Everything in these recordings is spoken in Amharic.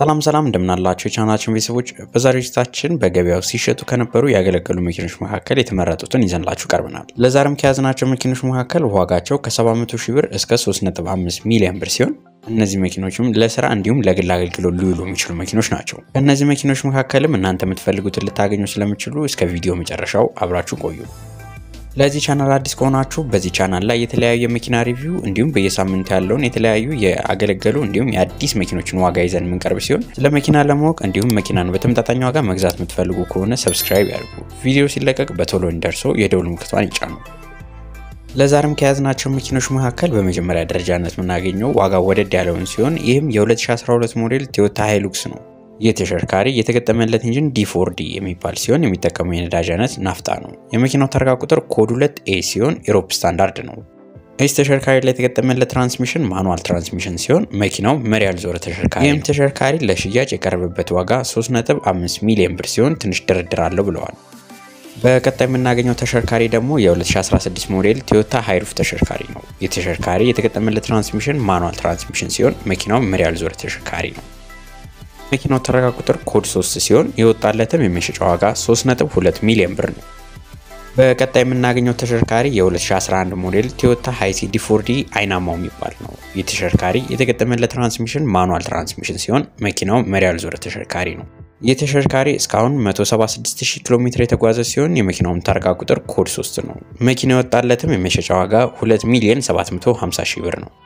ሰላም ሰላም እንደምናላቸው የቻናላችን ቤተሰቦች በዛሬው ዝግጅታችን በገበያው ሲሸጡ ከነበሩ ያገለገሉ መኪኖች መካከል የተመረጡትን ይዘንላችሁ ቀርበናል። ለዛሬም ከያዝናቸው መኪኖች መካከል ዋጋቸው ከ700 ሺህ ብር እስከ 3.5 ሚሊዮን ብር ሲሆን እነዚህ መኪኖችም ለስራ እንዲሁም ለግል አገልግሎት ሊውሉ የሚችሉ መኪኖች ናቸው። ከእነዚህ መኪኖች መካከልም እናንተ የምትፈልጉትን ልታገኙ ስለምችሉ እስከ ቪዲዮ መጨረሻው አብራችሁ ቆዩ። ለዚህ ቻናል አዲስ ከሆናችሁ በዚህ ቻናል ላይ የተለያዩ የመኪና ሪቪው እንዲሁም በየሳምንቱ ያለውን የተለያዩ የአገለገሉ እንዲሁም የአዲስ መኪኖችን ዋጋ ይዘን የምንቀርብ ሲሆን ስለ መኪና ለማወቅ እንዲሁም መኪናን በተመጣጣኝ ዋጋ መግዛት የምትፈልጉ ከሆነ ሰብስክራይብ ያድርጉ። ቪዲዮ ሲለቀቅ በቶሎ እንዲደርሶ የደውል ምልክቷን ይጫኑ። ለዛሬም ከያዝናቸው መኪኖች መካከል በመጀመሪያ ደረጃነት የምናገኘው ዋጋ ወደድ ያለውን ሲሆን ይህም የ2012 ሞዴል ቶዮታ ሃይሉክስ ነው። ይህ ተሽከርካሪ የተገጠመለት ኢንጂን ዲ4ዲ የሚባል ሲሆን የሚጠቀመው የነዳጅ አይነት ናፍጣ ነው። የመኪናው ታርጋ ቁጥር ኮድ 2 ኤ ሲሆን ኢሮፕ ስታንዳርድ ነው። እዚህ ተሽከርካሪ ላይ የተገጠመለት ትራንስሚሽን ማኑዋል ትራንስሚሽን ሲሆን መኪናው መሪ ያልዞረ ተሽከርካሪ ይህም ተሽከርካሪ ለሽያጭ የቀረበበት ዋጋ 3.5 ሚሊዮን ብር ሲሆን ትንሽ ድርድር አለው ብለዋል። በቀጣይ የምናገኘው ተሽከርካሪ ደግሞ የ2016 ሞዴል ቶዮታ ሃይሩፍ ተሽከርካሪ ነው። የተሽከርካሪ የተገጠመለት ትራንስሚሽን ማኑዋል ትራንስሚሽን ሲሆን መኪናው መሪ ያልዞረ ተሽከርካሪ ነው። መኪናው ተረጋ ቁጥር ኮድ 3 ሲሆን የወጣለትም የመሸጫ ዋጋ 3.2 ሚሊዮን ብር ነው። በቀጣይ የምናገኘው ተሽከርካሪ የ2011 ሞዴል ቶዮታ ሃይሲ ዲ4ዲ አይናማው የሚባል ነው። ይህ ተሽከርካሪ የተገጠመለት ትራንስሚሽን ማኑዋል ትራንስሚሽን ሲሆን መኪናው መሪ ያልዞረ ተሽከርካሪ ነው። ይህ ተሽከርካሪ እስካሁን 176000 ኪሎ ሜትር የተጓዘ ሲሆን የመኪናውም ታርጋ ቁጥር ኮድ 3 ነው። መኪናው የወጣለትም የመሸጫ ዋጋ 2 ሚሊዮን 750 ሺህ ብር ነው።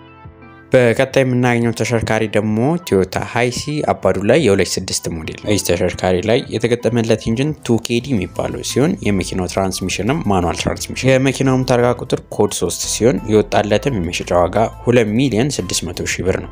በቀጣይ የምናገኘው ተሽከርካሪ ደግሞ ቶዮታ ሃይሲ አባዱላ የ26 ሞዴል ነው። ይህ ተሽከርካሪ ላይ የተገጠመለት ኢንጂን ቱኬዲ የሚባለው ሲሆን የመኪናው ትራንስሚሽንም ማኑዋል ትራንስሚሽን። የመኪናውም ታርጋ ቁጥር ኮድ 3 ሲሆን የወጣለትም የመሸጫ ዋጋ 2 ሚሊዮን 600 ሺህ ብር ነው።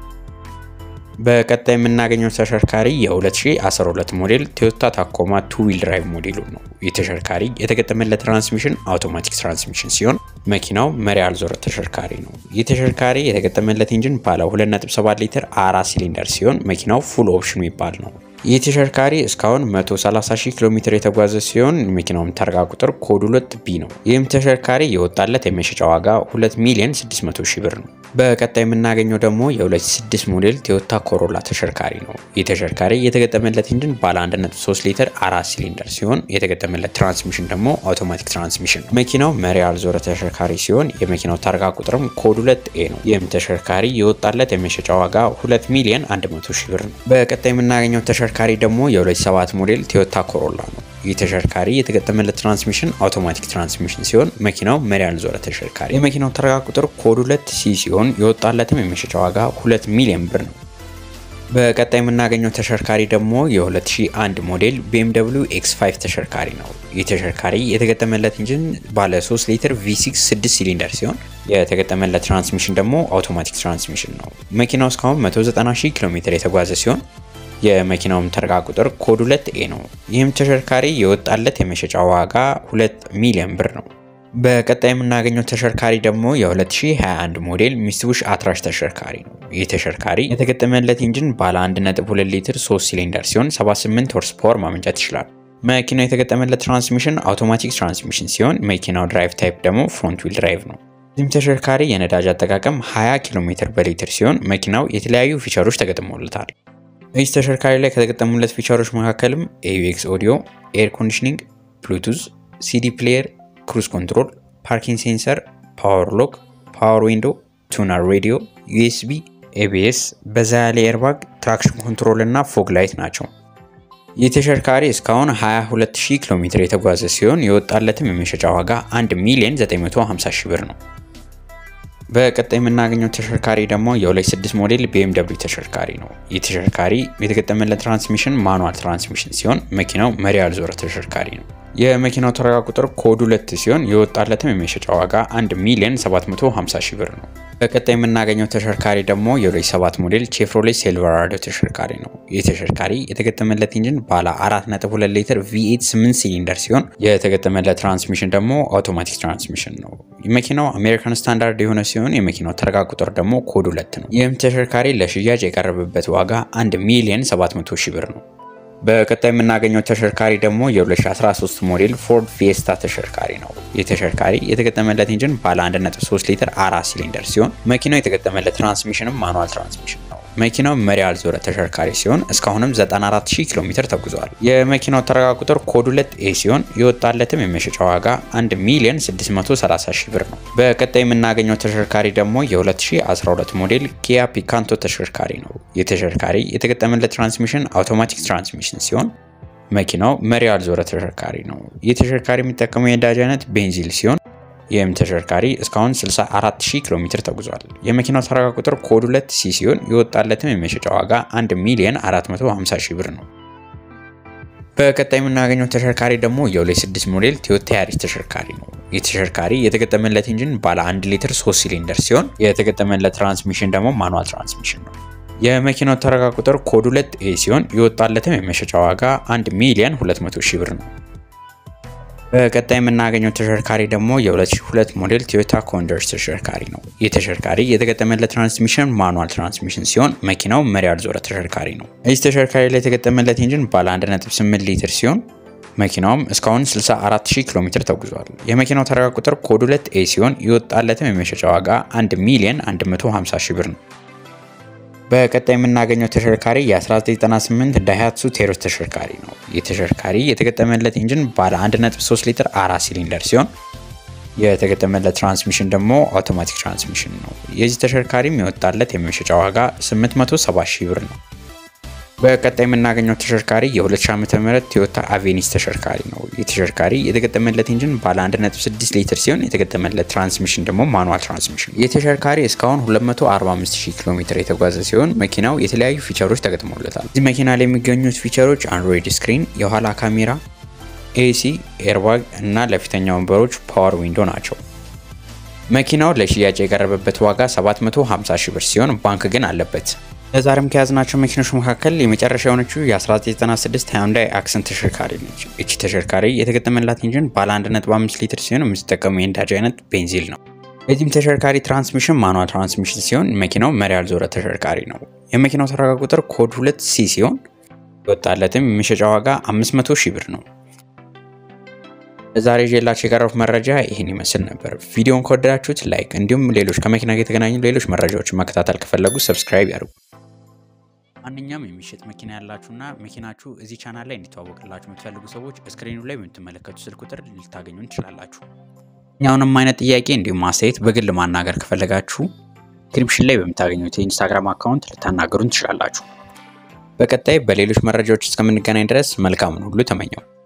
በቀጣይ የምናገኘው ተሽከርካሪ የ2012 ሞዴል ቶዮታ ታኮማ ቱ ዊል ድራይቭ ሞዴሉ ነው። ይህ ተሽከርካሪ የተገጠመለት ትራንስሚሽን አውቶማቲክ ትራንስሚሽን ሲሆን መኪናው መሪ ያልዞረ ተሽከርካሪ ነው። ይህ ተሽከርካሪ የተገጠመለት ኢንጂን ባለ 2.7 ሊትር አራት ሲሊንደር ሲሆን መኪናው ፉል ኦፕሽን የሚባል ነው። ይህ ተሽከርካሪ እስካሁን 130 ኪሎ ሜትር የተጓዘ ሲሆን መኪናውም ታርጋ ቁጥር ኮድ 2 ቢ ነው። ይህም ተሽከርካሪ የወጣለት የመሸጫ ዋጋ 2 ሚሊዮን 600 ሺህ ብር ነው። በቀጣይ የምናገኘው ደግሞ የ2006 ሞዴል ቶዮታ ኮሮላ ተሽከርካሪ ነው። ይህ ተሽከርካሪ የተገጠመለት ኢንጂን ባለ 1.3 ሊትር አራት ሲሊንደር ሲሆን የተገጠመለት ትራንስሚሽን ደግሞ አውቶማቲክ ትራንስሚሽን ነው። መኪናው መሪ ያልዞረ ተሽከርካሪ ሲሆን የመኪናው ታርጋ ቁጥርም ኮድ 2 ኤ ነው። ይህም ተሽከርካሪ የወጣለት የመሸጫ ዋጋ 2 ሚሊዮን 100 ሺህ ብር ነው። በቀጣይ የምናገኘው ተሽከርካሪ ደግሞ የ27 ሞዴል ቶዮታ ኮሮላ ነው። ይህ ተሽከርካሪ የተገጠመለት ትራንስሚሽን አውቶማቲክ ትራንስሚሽን ሲሆን መኪናው መሪ ያልዞረ ተሽከርካሪ። የመኪናው ታርጋ ቁጥር ኮድ 2 ሲ ሲሆን የወጣለትም የመሸጫ ዋጋ 2 ሚሊዮን ብር ነው። በቀጣይ የምናገኘው ተሽከርካሪ ደግሞ የ2001 ሞዴል BMW X5 ተሽከርካሪ ነው። ይህ ተሽከርካሪ የተገጠመለት ኢንጂን ባለ 3 ሊትር V6 6 ሲሊንደር ሲሆን የተገጠመለት ትራንስሚሽን ደግሞ አውቶማቲክ ትራንስሚሽን ነው። መኪናው እስካሁን 190 ኪሎ ሜትር የተጓዘ ሲሆን የመኪናውም ታርጋ ቁጥር ኮድ 2 ኤ ነው። ይህም ተሽከርካሪ የወጣለት የመሸጫ ዋጋ 2 ሚሊዮን ብር ነው። በቀጣይ የምናገኘው ተሽከርካሪ ደግሞ የ2021 ሞዴል ሚትሱቢሺ አትራሽ ተሽከርካሪ ነው። ይህ ተሽከርካሪ የተገጠመለት ኢንጂን ባለ 1.2 ሊትር 3 ሲሊንደር ሲሆን 78 ሆርስ ፓወር ማመንጨት ይችላል። መኪናው የተገጠመለት ትራንስሚሽን አውቶማቲክ ትራንስሚሽን ሲሆን መኪናው ድራይቭ ታይፕ ደግሞ ፍሮንት ዊል ድራይቭ ነው። ይህም ተሽከርካሪ የነዳጅ አጠቃቀም 20 ኪሎ ሜትር በሊትር ሲሆን መኪናው የተለያዩ ፊቸሮች ተገጥሞለታል። ይህ ተሽከርካሪ ላይ ከተገጠሙለት ፊቸሮች መካከልም ኤዩኤክስ ኦዲዮ፣ ኤር ኮንዲሽኒንግ፣ ብሉቱዝ፣ ሲዲ ፕሌየር፣ ክሩዝ ኮንትሮል፣ ፓርኪንግ ሴንሰር፣ ፓወር ሎክ፣ ፓወር ዊንዶ፣ ቱነር ሬዲዮ፣ ዩኤስቢ፣ ኤቢኤስ፣ በዛ ያለ ኤርባግ፣ ትራክሽን ኮንትሮል እና ፎግ ላይት ናቸው። ይህ ተሽከርካሪ እስካሁን 22000 ኪሎ ሜትር የተጓዘ ሲሆን የወጣለትም የመሸጫ ዋጋ 1 ሚሊዮን 950 ሺህ ብር ነው። በቀጣይ የምናገኘው ተሽከርካሪ ደግሞ የ26 ሞዴል BMW ተሽከርካሪ ነው። ይህ ተሽከርካሪ የተገጠመለት ትራንስሚሽን ማኑዋል ትራንስሚሽን ሲሆን መኪናው መሪ ያልዞረ ተሽከርካሪ ነው። የመኪናው ተረጋ ቁጥር ኮድ 2 ሲሆን የወጣለትም የመሸጫ ዋጋ 1 ሚሊዮን 750 ሺህ ብር ነው። በቀጣይ የምናገኘው ተሽከርካሪ ደግሞ የ2007 ሞዴል ቼፍሮሌ ሲልቨራዶ ተሽከርካሪ ነው። ይህ ተሽከርካሪ የተገጠመለት ኢንጂን ባለ 4.2 ሊትር V8 8 ሲሊንደር ሲሆን የተገጠመለት ትራንስሚሽን ደግሞ አውቶማቲክ ትራንስሚሽን ነው። መኪናው አሜሪካን ስታንዳርድ የሆነ ሲሆን የመኪናው ተረጋ ቁጥር ደግሞ ኮድ 2 ነው። ይህም ተሽከርካሪ ለሽያጭ የቀረበበት ዋጋ 1 ሚሊዮን 700 ሺህ ብር ነው። በቀጣይ የምናገኘው ተሽከርካሪ ደግሞ የ2013 ሞዴል ፎርድ ፊየስታ ተሽከርካሪ ነው። ይህ ተሽከርካሪ የተገጠመለት ኢንጂን ባለ 1.3 ሊትር አራት ሲሊንደር ሲሆን መኪናው የተገጠመለት ትራንስሚሽንም ማኑዋል ትራንስሚሽን ነው። መኪናው መሪ ያልዞረ ተሽከርካሪ ሲሆን እስካሁንም 94000 ኪሎ ሜትር ተጉዟል። የመኪናው ተረጋ ቁጥር ኮድ 2 ኤ ሲሆን የወጣለትም የመሸጫ ዋጋ 1 ሚሊዮን 630 ሺህ ብር ነው። በቀጣይ የምናገኘው ተሽከርካሪ ደግሞ የ2012 ሞዴል ኪያ ፒካንቶ ተሽከርካሪ ነው። ይህ ተሽከርካሪ የተገጠመለት ትራንስሚሽን አውቶማቲክ ትራንስሚሽን ሲሆን መኪናው መሪ ያልዞረ ተሽከርካሪ ነው። ይህ ተሽከርካሪ የሚጠቀመው የነዳጅ አይነት ቤንዚል ሲሆን ይህም ተሽከርካሪ እስካሁን 64000 ኪሎ ሜትር ተጉዟል። የመኪናው ተረጋ ቁጥር ኮድ 2 ሲ ሲሆን የወጣለትም የመሸጫ ዋጋ 1 ሚሊዮን 450 ሺህ ብር ነው። በቀጣይ የምናገኘው ተሽከርካሪ ደግሞ የ26 ሞዴል ቶዮታ ያሪስ ተሽከርካሪ ነው። ይህ ተሽከርካሪ የተገጠመለት ኢንጂን ባለ 1 ሊትር 3 ሲሊንደር ሲሆን የተገጠመለት ትራንስሚሽን ደግሞ ማኑዋል ትራንስሚሽን ነው። የመኪናው ተረጋ ቁጥር ኮድ 2 ኤ ሲሆን የወጣለትም የመሸጫ ዋጋ 1 ሚሊዮን 200 ሺህ ብር ነው። በቀጣይ የምናገኘው ተሽከርካሪ ደግሞ የ2002 ሞዴል ቶዮታ ኮንደርስ ተሽከርካሪ ነው። ይህ ተሽከርካሪ የተገጠመለት ትራንስሚሽን ማኑዋል ትራንስሚሽን ሲሆን መኪናው መሪ ያልዞረ ተሽከርካሪ ነው። እዚህ ተሽከርካሪ ላይ የተገጠመለት ኢንጂን ባለ 1.8 ሊትር ሲሆን መኪናውም እስካሁን 64000 ኪሎ ሜትር ተጉዟል። የመኪናው ተረጋ ቁጥር ኮድ 2 ኤ ሲሆን የወጣለትም የመሸጫ ዋጋ 1 ሚሊዮን 150 ሺህ ብር ነው። በቀጣይ የምናገኘው ተሽከርካሪ የ1998 ዳይሃትሱ ቴሮስ ተሽከርካሪ ነው። ይህ ተሽከርካሪ የተገጠመለት ኢንጂን ባለ 1.3 ሊትር አራት ሲሊንደር ሲሆን የተገጠመለት ትራንስሚሽን ደግሞ አውቶማቲክ ትራንስሚሽን ነው። የዚህ ተሽከርካሪ የሚወጣለት የመሸጫ ዋጋ 870 ሺህ ብር ነው። በቀጣይ የምናገኘው ተሽከርካሪ የ2000 ዓ.ም ቶዮታ አቬኒስ ተሽከርካሪ ነው። ይህ ተሽከርካሪ የተገጠመለት ኢንጂን ባለ 1.6 ሊትር ሲሆን የተገጠመለት ትራንስሚሽን ደግሞ ማኑዋል ትራንስሚሽን። ይህ ተሽከርካሪ እስካሁን 245000 ኪሎ ሜትር የተጓዘ ሲሆን መኪናው የተለያዩ ፊቸሮች ተገጥሞለታል። እዚህ መኪና ላይ የሚገኙት ፊቸሮች አንድሮይድ ስክሪን፣ የኋላ ካሜራ፣ ኤሲ፣ ኤርባግ እና ለፊተኛ ወንበሮች ፓወር ዊንዶ ናቸው። መኪናው ለሽያጭ የቀረበበት ዋጋ 750 ሺህ ብር ሲሆን ባንክ ግን አለበት። ለዛሬም ከያዝናቸው መኪኖች መካከል የመጨረሻ የሆነችው የ1996 ሃዩንዳይ አክሰንት ተሽከርካሪ ነች። እቺ ተሽከርካሪ የተገጠመላት ኢንጂን ባለ 1.5 ሊትር ሲሆን የምትጠቀመው የነዳጅ አይነት ቤንዚል ነው። የዚህም ተሽከርካሪ ትራንስሚሽን ማኑዋል ትራንስሚሽን ሲሆን መኪናው መሪ ያልዞረ ተሽከርካሪ ነው። የመኪናው ተረጋ ቁጥር ኮድ 2 ሲ ሲሆን የወጣለትም የመሸጫ ዋጋ 500 ሺህ ብር ነው። ለዛሬ ይዤላችሁ የቀረቡት መረጃ ይህን ይመስል ነበር። ቪዲዮን ከወደዳችሁት ላይክ፣ እንዲሁም ሌሎች ከመኪና ጋር የተገናኙ ሌሎች መረጃዎችን መከታተል ከፈለጉ ሰብስክራይብ ያድርጉ። ማንኛውም የሚሸጥ መኪና ያላችሁና መኪናችሁ እዚህ ቻናል ላይ እንዲተዋወቅላችሁ የምትፈልጉ ሰዎች ስክሪኑ ላይ በምትመለከቱ ስልክ ቁጥር ልታገኙን ትችላላችሁ። እኛውንም አይነት ጥያቄ እንዲሁም አስተያየት በግል ማናገር ከፈለጋችሁ ክሪፕሽን ላይ በምታገኙት የኢንስታግራም አካውንት ልታናገሩን ትችላላችሁ። በቀጣይ በሌሎች መረጃዎች እስከምንገናኝ ድረስ መልካምን ሁሉ ተመኘው።